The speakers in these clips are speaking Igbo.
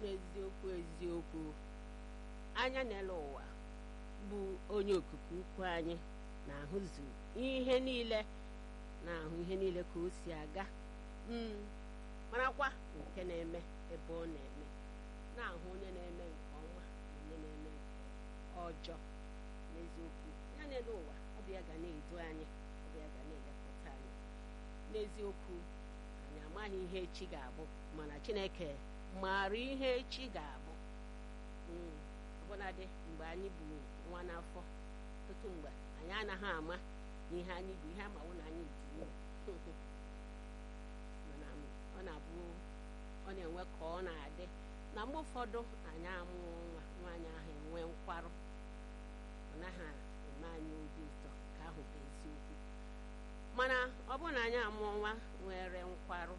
n'eziokwu eziokwu anya n'ele ụwa bụ onye okike ukwu anyị na-ahụzu ihe niile na-ahụ ihe niile ka o si aga marakwa nke na-eme ebe ọ na-eme na-ahụ onye na-eme nke ọma na onye na-eme nke ọjọọ n'eziokwu ya n'ele ụwa ọ bụ ya ga na-edu anyị ọ bụ ya ga na-elekọta anyị n'eziokwu anyị amaghị ihe echi ga-abụ mana Chineke maara ihe echi ga-abụ ọbụnadị mgbe anyị bụ nwa n'afọ ọtụtụ mgbe anyị anaghị ama ihe anyị bụ ihe amawo na anyị dị mana ọ na-abụ ọ na-enwe ka ọ na-adị na mgbe ụfọdụ anyị amụọ nwa nwaanyị ahụ enwe nkwarụ ọ naghị eme anyị obi ụtọ ka ahụ bụ eziokwu mana ọ bụrụ na anyị amụọ nwa nwere nkwarụ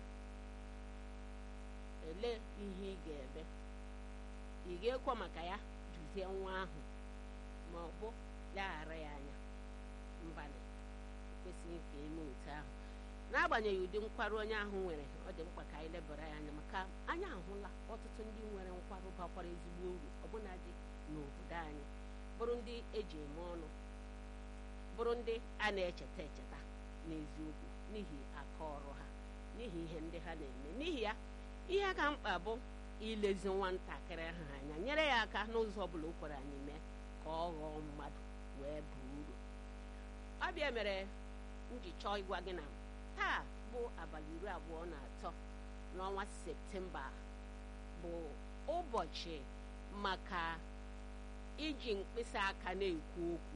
elee ihe ị ga-eme ị ga-ekwe maka ya duzie nwa ahụ ma ọ bụ leghara ya anya mbanị ekwesịghị ka eme otu ahụ n'agbanyeghị ụdị nkwarụ onye ahụ nwere ọ dị mkpa ka anyị lebara ya anya maka anyị ahụla ọtụtụ ndị nwere nkwarụ bakwara ezigbo uru ọbụnadị n'obodo anyị bụrụ ndị eji eme ọnụ bụrụ ndị a na-echeta echeta n'eziokwu n'ihi aka ọrụ ha n'ihi ihe ndị ha na-eme n'ihi ya ihe ka mkpa bụ ilezi nwatakịrị ahụ anya nyere ya aka n'ụzọ ọ bụla o kwere anyị mee ka ọ ghọọ mmadụ wee bụọ uru ọbịa mere m ji chọọ ịgwa gị na taa bụ abalị iri abụọ na atọ n'ọnwa septemba bụ ụbọchị maka iji mkpịsị aka na-ekwu okwu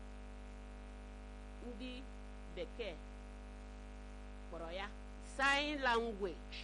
ndị bekee kpọrọ ya sign language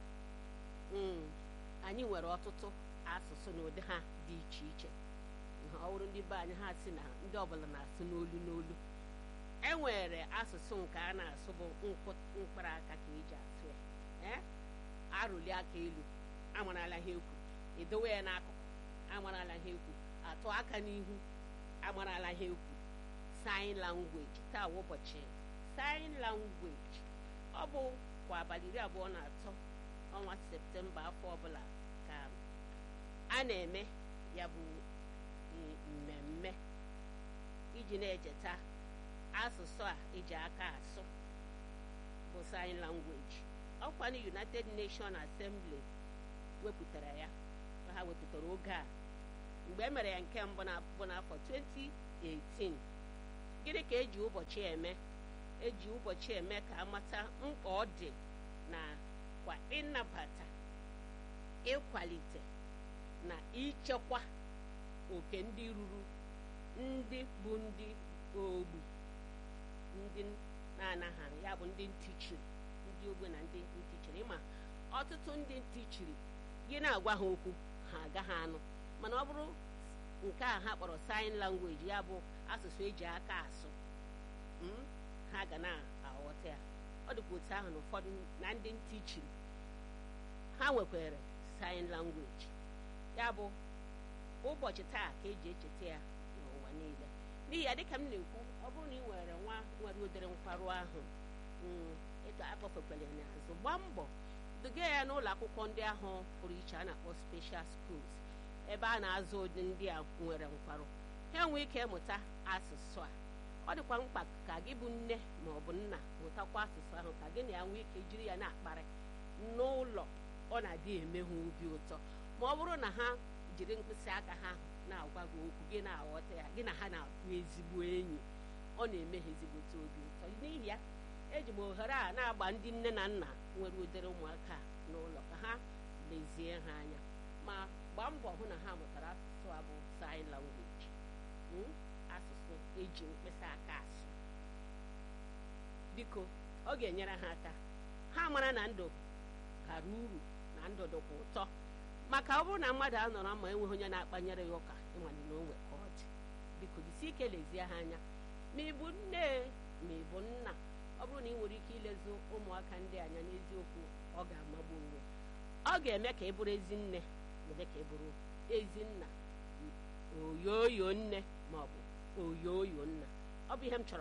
anyị nwere ọtụtụ asụsụ na ụdị ha dị iche iche ọ bụrụ ndị be anyị ha si na ndị ọbụla na-asụ n'olu n'olu e nwere asụsụ nke a na-asụ bụ mkpụrụ aka ka eji asụ ya arụli aka elu amarala ha ekwu edowe ya n'akụkụ amarala ha ekwu atụ aka n'ihu amarala ha ekwu sign language taa ụbọchị sign language ọ bụ kwa abalị iri abụọ na atọ ọnwa septemba afọ ọbụla ka a na-eme ya bụ mmemme iji na-echeta asụsụ a eji aka asụ bụ sign language ọkwanụ United Nations Assembly wepụtara ya ha wepụtara oge a mgbe e mere ya nke mbụ bụ n'afọ 2018 gịnị ka eji ụbọchị eme eji ụbọchị eme ka amata mkpa ọ dị na kwa ịnabata ịkwalite na ichekwa oke ndị ruru ndị bụ ndị ogbu ndị na-anaghị ya bụ ndị ntịchiri ndị ogbe na ndị ntịchiri ma ọtụtụ ndị ntịchiri gị na-agwa ha okwu ha agaghị anụ mana ọ bụrụ nke a ha kpọrọ sign language ya bụ asụsụ eji aka asụ ha ga na-aghọta ya ọ dịkwa otu ahụ na ụfọdụ na ndị ntịchiri ha nwekwara sign language ya bụ ụbọchị taa ka eji echeta ya n'ụwa niile n'ihi ya dịka m na-ekwu ọ bụrụ na ị nwere nwa nwere ụdịrị nkwarụ ahụ ịga akpọfekwere ya n'azụ gbaa mbọ duga ya n'ụlọ akwụkwọ ndị ahụ pụrụ iche a na-akpọ special schools ebe a na-azụ ụdị ndị a nwere nkwarụ ha enwee ike ịmụta asụsụ a ọ dịkwa mkpa ka gị bụ nne ma ọ bụ nna mụtakwa asụsụ ahụ ka gị na ya nwee ike jiri ya na-akparị n'ụlọ ọ na-adị eme ha obi ụtọ ma ọ bụrụ na ha jiri mkpịsị aka ha na-agwa gị okwu gị na-aghọta ya gị na ha na-abụ ezigbo enyi ọ na-eme ha ezigbote obi ụtọ n'ihi ya eji m ohere a na-agba ndị nne na nna nwere ụdịrị ụmụaka n'ụlọ ka ha lezie ha anya ma gbaa mbọ hụ na ha mụtara asụsụ a bụ sign language asụsụ eji mkpịsị aka asụ biko ọ ga-enyere ha aka ha mara na ndụ bara uru na ndụ dịkwa ụtọ maka ọ bụrụ na mmadụ anọrọ ma enweghị onye na-akpanyere ya ụka ịmanye na onwe ka ọ dị biko jisi ike lezie ha anya ma ị bụ nne ma ị bụ nna ọ bụrụ na ị nwere ike ilezi ụmụaka ndị anya n'eziokwu ọ ga-amagbu onwe ọ ga-eme ka ị bụrụ ezi nne mere ka ị bụrụ ezi nna oyoyo nne ma ọ bụ oyoyo nna ọ bụ ihe m chọrọ